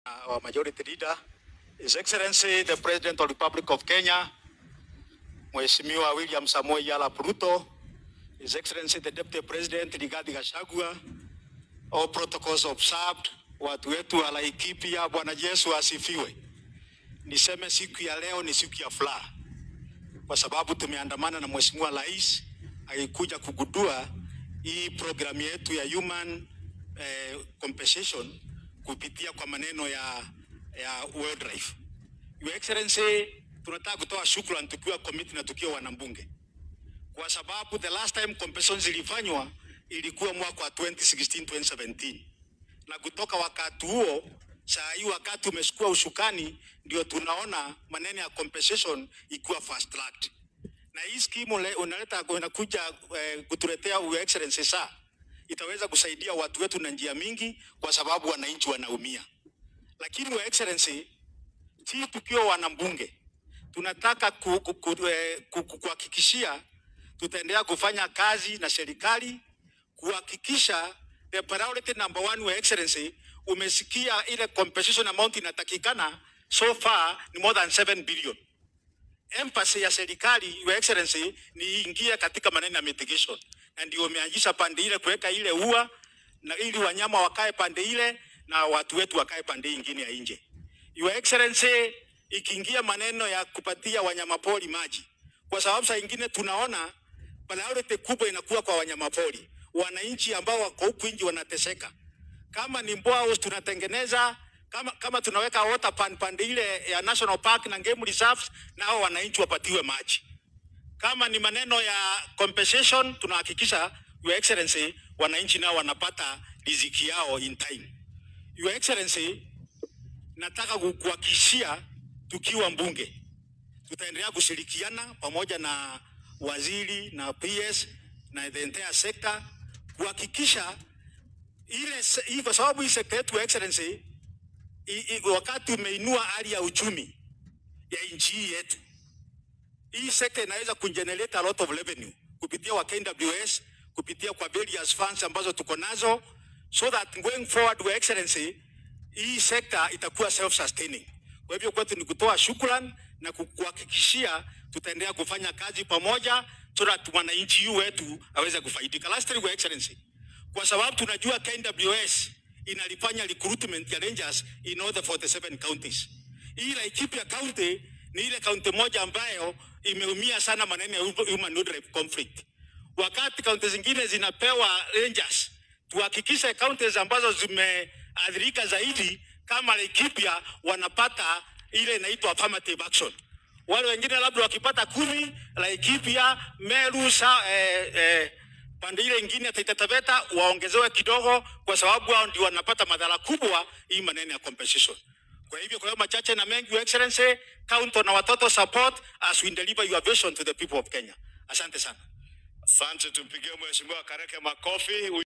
our majority leader, His Excellency the President of the Republic of Kenya, Mheshimiwa William Samoei Arap Ruto, His Excellency the Deputy President Rigathi Gachagua, all protocols observed, watu wetu wa Laikipia, Bwana Yesu asifiwe. Niseme siku ya leo ni siku ya furaha kwa sababu tumeandamana na Mheshimiwa Rais akikuja kugundua hii programu yetu ya human eh, compensation kupitia kwa maneno ya, ya wildlife. Your Excellency, tunataka kutoa shukrani tukiwa committee na tukiwa wanambunge, kwa sababu the last time compensation zilifanywa ilikuwa mwaka wa 2016 2017, na kutoka wakati huo saa hii wakati umeshukua ushukani, ndio tunaona maneno ya compensation ikiwa fast tracked, na hii skimu le- unaleta unakuja eh, kutuletea Your Excellency saa itaweza kusaidia watu wetu na njia mingi, kwa sababu wananchi wanaumia. Lakini Your Excellency, si tukiwa wanambunge tunataka ku- ku- ku- eh, ku- ku- kuhakikishia tutaendelea kufanya kazi na serikali kuhakikisha the priority number one, Your Excellency, umesikia ile compensation amount inatakikana so far ni more than 7 billion. Emphasis ya serikali Your Excellency ni iingie katika maneno ya mitigation, na ndio umeanzisha pande ile kuweka ile ua na ili wanyama wakae pande ile na watu wetu wakae pande hii ingine ya nje. Your Excellency, ikiingia maneno ya kupatia wanyamapori maji, kwa sababu saa ingine tunaona priority kubwa inakuwa kwa wanyamapori, wananchi ambao wako huku nje wanateseka. Kama ni Mboa tunatengeneza kama, kama tunaweka water pan pande ile ya National Park na game reserves, nao wananchi wapatiwe maji. Kama ni maneno ya compensation, tunahakikisha Your Excellency, wananchi nao wanapata riziki yao in time. Your Excellency, nataka kukuhakikishia tukiwa mbunge tutaendelea kushirikiana pamoja na waziri na PS na the entire sector kuhakikisha ile se- hii, kwa sababu hii sekta yetu Your Excellency, i, i, wakati umeinua hali ya uchumi ya nchi hii yetu, hii sekta inaweza kugenerate a lot of revenue kupitia kwa KWS, kupitia kwa various funds ambazo tuko nazo, so that going forward, Your Excellency, hii sekta itakuwa self sustaining. Kwa hivyo kwetu ni kutoa shukrani na kukuhakikishia tutaendelea kufanya kazi pamoja, so that mwananchi yu wetu aweze kufaidika. Lastly, Your Excellency, kwa sababu tunajua KWS inalifanya recruitment ya rangers in all the 47 counties. Hii Laikipia County ni ile kaunti moja ambayo imeumia sana maneno ya human wildlife conflict. Wakati kaunti zingine zinapewa rangers, tuhakikishe counties ambazo zimeathirika zaidi kama Laikipia wanapata ile inaitwa affirmative action. Wale wengine labda wakipata kumi, Laikipia, Meru, sa, eh, eh, pande ile ingine ya Taita Taveta waongezewe kidogo, kwa sababu hao ndio wanapata madhara kubwa hii maneno ya compensation. Kwa hivyo, kwa hiyo machache na mengi, Your Excellency, count on our total support as we deliver your vision to the people of Kenya. Asante sana. Asante, tumpigie Mheshimiwa Kareke makofi.